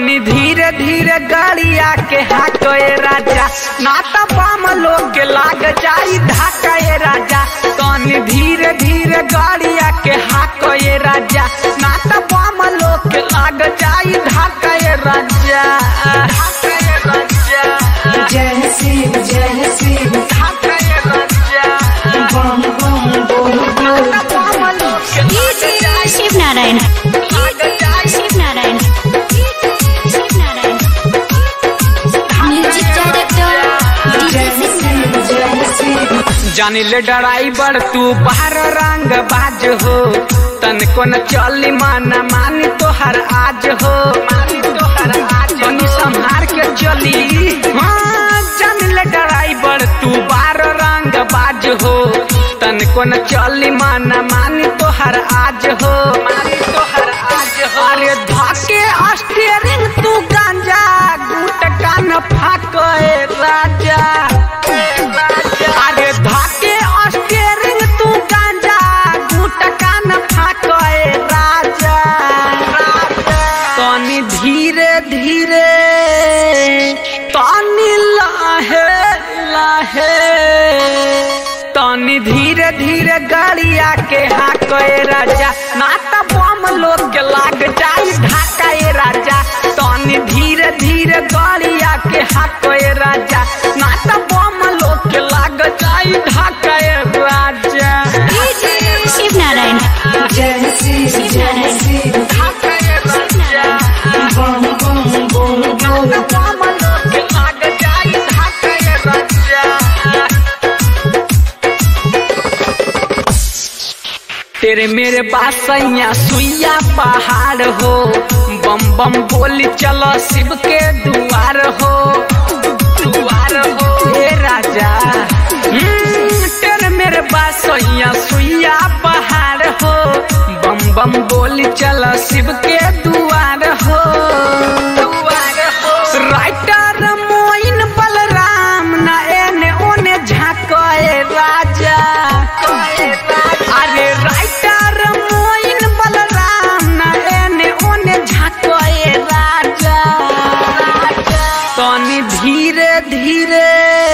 तनी धीरे धीरे गाड़िया के हाके राजा ना तो बम लोग के लाग जाई धाका ये राजा तनी धीरे धीरे गाड़िया के हाके राजा ना तो बम लोग के लाग जाई धाका ये राजा धाका ये राजा जय शिव जय शिव धाका ये राजा बम बम बोल बोल ना तो बम लोग के लाग जाई शिव नारायण लाग जाई शिव नारायण शिव नारायण म्यूजिक डायरेक्टर जय शिव जय शिव जानी ले ड्राइवर तू बाहर रंग बाज हो तन को न चली माना मानी तोहर आज हो मानी तोहर आज तनी संभार के चली हाँ जानी ले ड्राइवर तू बाहर रंग बाज हो तन को न चली माना मानी तोहर आज हो मानी तोहर आज हो अरे धके स्टीयरिंग तू गांजा गुट कान फाके राजा अरे धाके स्टीयरिंग तू गांजा गुटका न फाके राजा तनी धीरे धीरे तनी लाहे लाहे तनी धीरे धीरे गाड़िया के हाके राजा ना तो बम लोग के लाग जाई ढाका ये राजा तनी धीरे धीरे गाड़िया के हाके राजा ना तो बम लोग के लाग जाई ढाका ये राजा शिव नारायण जय शिव जय शिव ढाका ये राजा बम बम बोल बोल बम लोग के लाग जाई ढाका ये राजा तेरे मेरे बासैया सुइया पहाड़ हो बम बम बोली चलो शिव के दुआर हो दुआर हो हे राजा हम्म, तेरे मेरे बासैया सुइया पहाड़ हो बम बम बोली चलो शिव के दुआर हो दुआर हो राइटर मोइन बलराम ना एने ओने झाके राजा अरे राइटर मोइन बलराम ना एने ओने झाके राजा तनी धीरे धीरे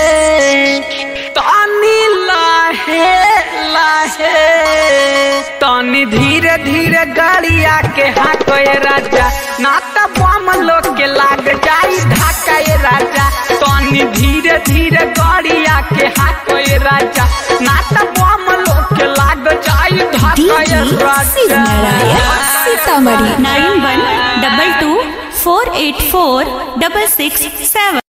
तनी लाहे लाहे तनी धीरे धीरे गाड़िया के हाके राजा ना तो बम लोग के लाग जाई ढाका ये राजा तनी धीरे धीरे गाड़िया के हाके राजा ना तो बम लोग के लाग जाई ढाका ये Shiv Narayan Raja Sitamarhi nine one double two four eight four double six सेवन